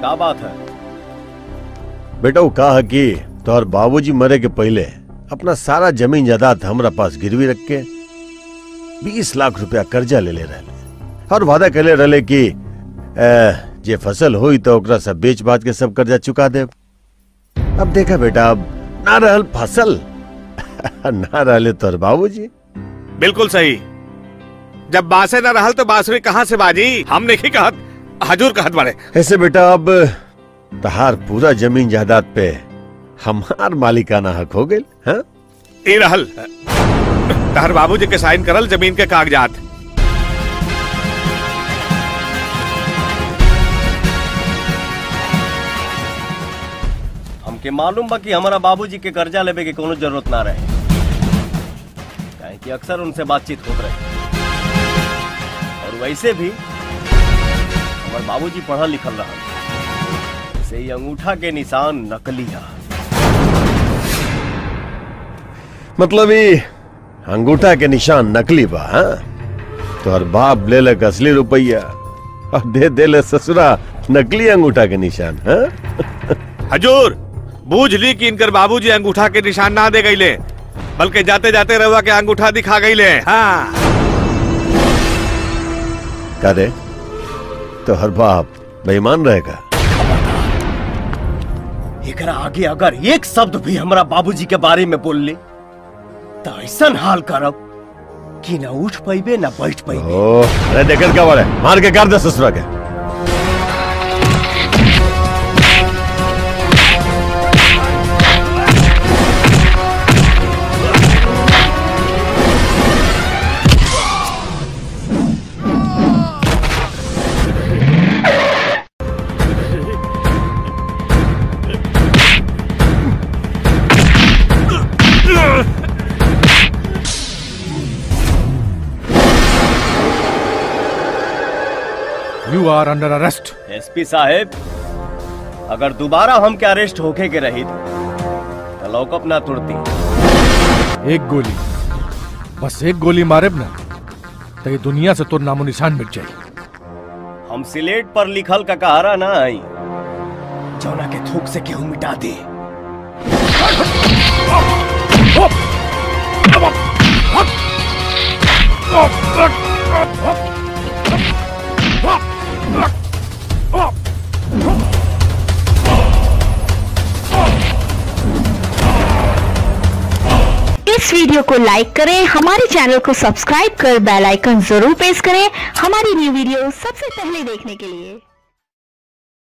क्या बात है बेटा वो कहा कि तोहर बाबूजी मरे के पहले अपना सारा जमीन जायदाद हमरा पास गिरवी रख के बीस लाख रुपया कर्जा ले ले रहे और वादा करे रहे कि ए, जे फसल हुई तो ओकरा सब बेच बाच के सब कर्जा चुका दे अब देखा बेटा अब ना रहल फसल ना रहले तोहर बाबूजी बिल्कुल सही जब बांसे न रहल तो बांसुरी कहाँ से बाजी हम नहीं कहत हजूर कहत बड़े ऐसे बेटा अब तहार पूरा जमीन जायदाद पे हमार मालिकाना हक हो गई हाँ ई रहल तहर बाबूजी के साइन करल जमीन के कागजात हमके मालूम बा कि हमारा बाबूजी के कर्जा लेवे के कोनो जरूरत ना रहे काहे कि अक्सर उनसे बातचीत होत रहे और वैसे भी हमारे बाबूजी पढ़ल लिखल रहा से ही अंगूठा के निशान नकली है मतलब ये अंगूठा के निशान नकली बा हाँ? तोहर बाप ले लक असली रुपया और दे दे ले ससुरा नकली अंगूठा के निशान हाँ? हजूर बूझ ली कि इनकर बाबूजी अंगूठा के निशान ना दे गईले बल्कि जाते जाते रहुआ के अंगूठा दिखा गईले हाँ करे तो हर बाप बेईमान रहेगा एकरा आगे अगर एक शब्द भी हमारा बाबूजी के बारे में बोल ले तो ऐसा हाल करब कि ना उठ पैबे ना बैठ पैबे ओ अरे देखत क्या वाले मार के कर दे ससुरा के you are under arrest SP साहेब अगर दोबारा हम के अरेस्ट होके के रही तो लौकअप ना तुरती एक गोली बस एक गोली मारेब ना तो ये दुनिया से तो नामो निशान मिट जाए हम सिलेट पर लिखल का कहारा ना आई जौना के थूक से केहू मिटा दे इस वीडियो को लाइक करें हमारे चैनल को सब्सक्राइब कर बेल आइकन जरूर प्रेस करें हमारी न्यू वीडियो सबसे पहले देखने के लिए